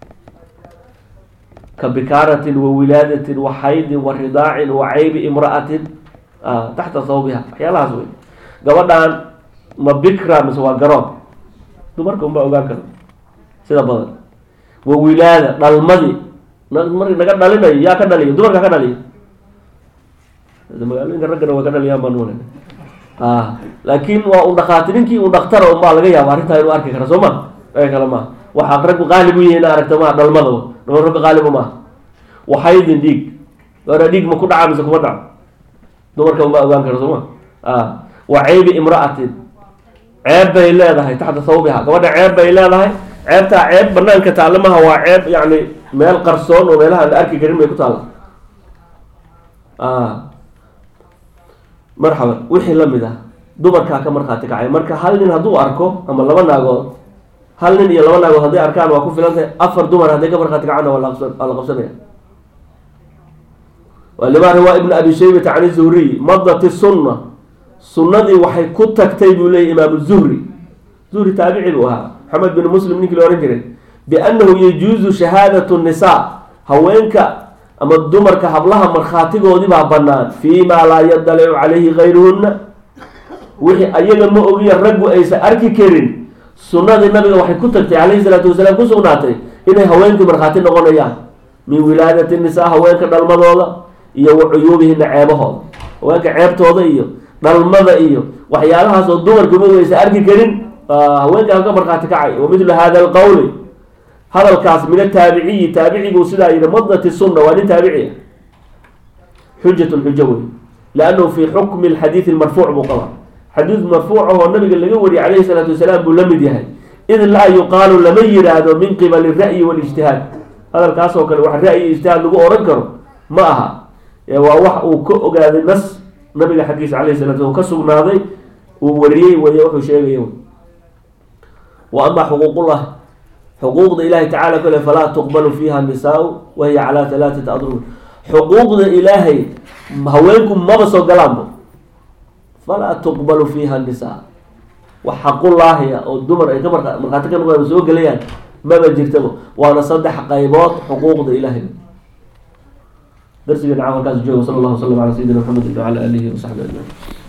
ka bikaaratin wa wilaadatin wa xaydin wa ridaacin wa caybi imra'atin taxta sawbiha waxyaalahaas wey gabadhan ma bikra mise waa garoon dumarka unbaa ogaan kara sida badan wa wilaada dhalmadii marki naga dhalinayo yaa ka dhaliya dumarka ka dhaliya magaalooyinka raggana way ka dhaliyaan baan umalay laakiin waa un dhakhaati ninkii un dhaktara unbaa laga yaaba arrintaa inuu arki kara soo ma aga kale maaha waxaa raggu qaalib u yihi ina aragta maha dhalmada dhama ragga qaaliba maaha waxaydin dhiig gaadha dhiig ma ku dhaca mise kuma dhaco dumarka unbaa ogaan kara sooma wa ceybi imra'atin ceeb bay leedahay taxta sawbiha gabadha ceeb bay leedahay ceebtaa ceeb banaanka taalla maha waa ceeb yani meel qarsoon oo meelaha la arki karin bay ku taalla marxaban wixii lamid ah dumarkaa ka markhaati kacay marka hal nin hadduu arko ama laba naagood hal nin iyo laba naagood hadday arkaan waa ku filantahay afar dumar hadday ka markhaati kacaan waa la qabsanaya lima riwaa ibn abi shaybata can zuhriy madati sunna sunnadii waxay ku tagtay buu leeyay imaamu zuhri zuhri taabici buu ahaa maxamed bin muslim ninkii la ohan jiray biannahu yajuuzu shahaadatu nisaa haweenka ama dumarka hablaha markhaatigoodii baa banaan fii maa laa yadalicu calayhi gayruhunna wixii ayaga ma ogiya raggu aysan arki karin sunnadii nabiga waxay ku tagtay calayhi salaatu wasalaam ku sugnaatay inay haweenkii markhaati noqonayaan min wilaadati nisaa haweenka dhalmadooda iyo wa cuyuubihina ceebahooda haweenka ceebtooda iyo dhalmada iyo waxyaalahaasoo dumarka ma aysan arki karin haweenkaa ka markhaati kacay wa midlu hada alqowli hadalkaas min ataabiciyi taabiciguu sidaa yihi madati sunna waa nin taabici ah xujatun xujo wey liannahu fi xukmi lxadiidi marfuuc buu qabaa xadiid marfuuc ahoo nabiga laga wariyay calayhi salaatu wasalaam buu la mid yahay id laa yuqaalu lama yiraahdo min qibali ra'yi walijtihaad hadalkaas oo kale wax ra'yi ijtihaad lagu oran karo ma aha waa wax uu ka ogaaday nas nabiga xaggiisa calayhi salatu ka sugnaaday uu wariyey wey wuxuu sheegaya wa amaa xuquuqullah xuquuqda ilahi tacala kale falaa tuqbalu fiiha nisaau wahiya calaa halaatat adrub xuquuqda ilaahay haweenku maba soo galaanba falaa tuqbalu fiiha nisaa wax xaqullaahi ah oo dumar ay ka marka- markhaati ka noqdaan soo gelayaan maba jirtaba waana saddex qaybood xuquuqda ilaahay darsigeena caawa halkaas jooga sala allahu wasalam calaa sayidina maxamed wacala aalihi wasaxbi ajmaciin